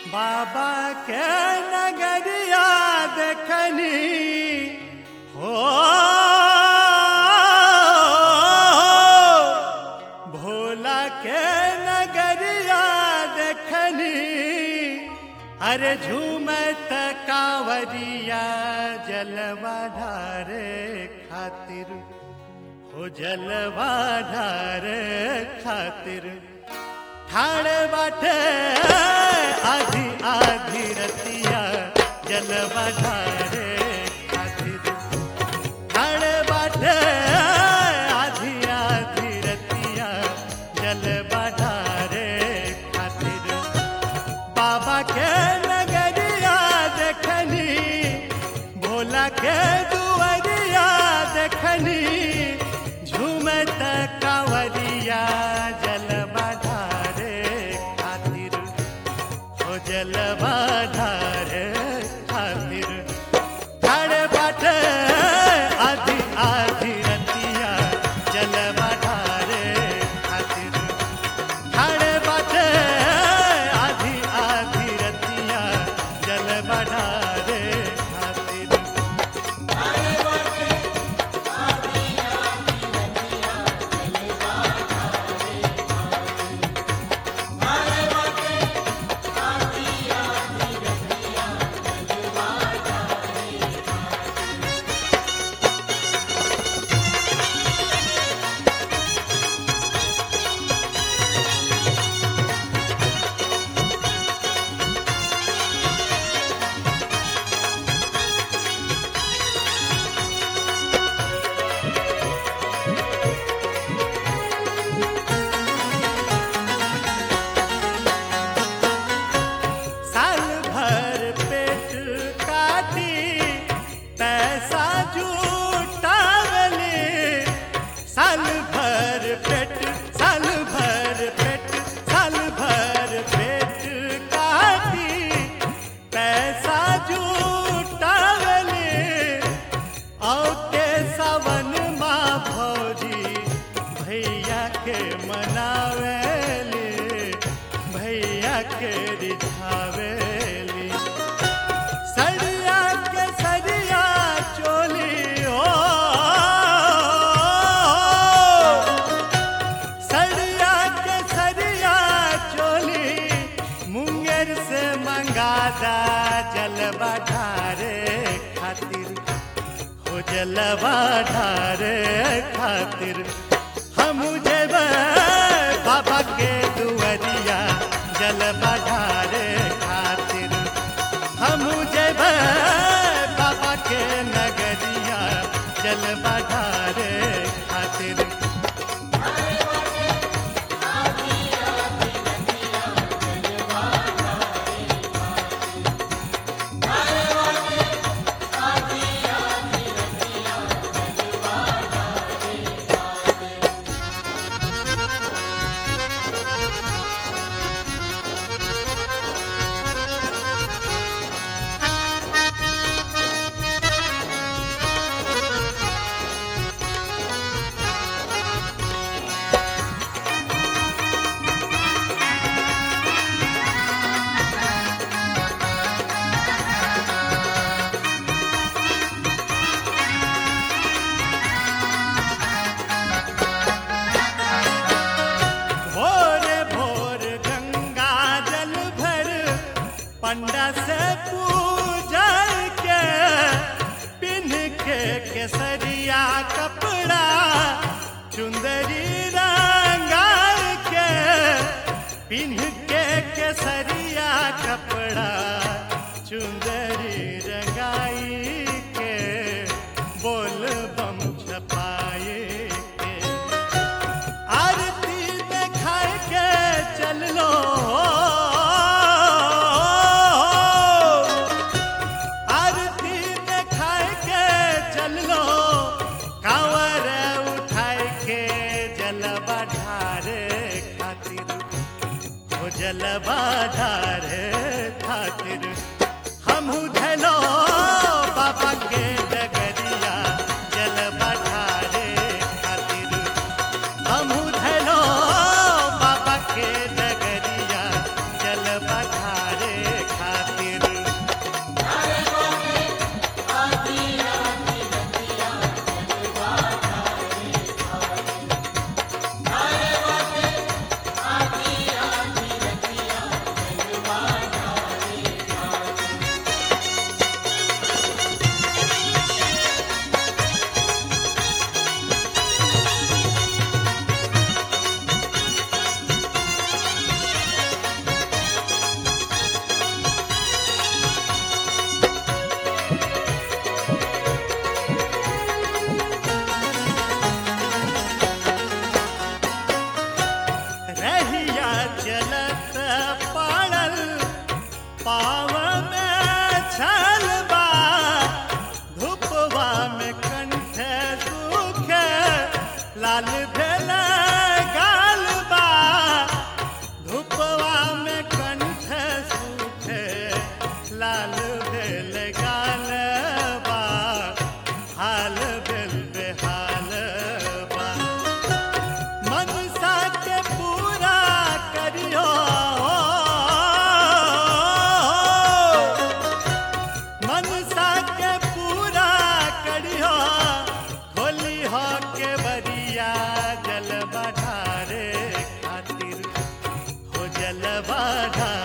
बाबा के नगरिया देखनी हो भोला के नगरिया देखनी अरे झूमत कांवरिया जलवा ढारे खातिर हो जलवा ढारे खातिर ठाणे बाटे आधी आधी रतिया जलवा ढारे खातिर ठाणे बाटे आधी आधी रतिया जलवा ढारे खातिर बाबा के नगरिया देखनी भोला के दुआरिया देखनी झूमत कांवरिया जलवा ढारे खातिर हो जलवा ढारे खातिर ठाणे बाटे आधी आधी रतिया जलवा ढारे खातिर ठाणे बाटे आधी आधी रतिया जलवा ढारे खातिर साल भर पेट काटी पैसा जुटावले साल भर पेट साल भर पेट साल भर पेट काटी पैसा जुटावले औते सावन माँ भौजी भैया के मनावेले भैया के रिझावेली सरिया के सरिया चोली हो सरिया के सरिया चोली मुंगेर से मंगादा जलवा ढारे खातिर हो जलवा ढारे खातिर हम जेब बाबा के दुआरिया जलवा ढारे खातिर हम जेब बाबा के नगरिया जलवा ढारे खातिर भोर भोर गंगा जल भर पंडा से पूजा के पिन के केसरिया कपड़ा चुंदरी रंगा के पिन के केसरिया कपड़ा चुंदरी रंगाई के बोल बम छपाए के आरती देखाय के चल लो आरती देखाय के चल लो कांवर उठाय के जलवा ढारे खातिर हो जलवा ढारे खातिर हम धलो बाबा के डगरिया जलवा ढारे खातिर हम धलो बाबा के डगरिया जल पठारे जलवा ढारे